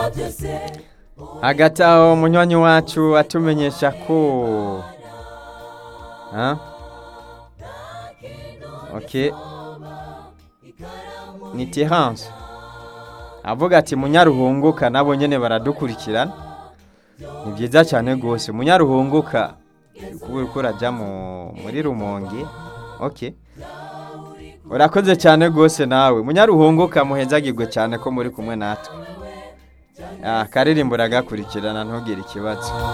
hagati aho munywanyi wacu atumenyesha ko ha? ok ni terance avuga ati munyaruhunguka nabo nyene baradukurikirana ni byiza cyane rwose munyaruhunguka kuba uriko uraja mu- muri rumonge ok urakoze cyane rwose nawe munyaruhunguka muhezagirwe cyane ko muri kumwe natwe Ah, karirimbo uragakurikirana ntugire ikibazo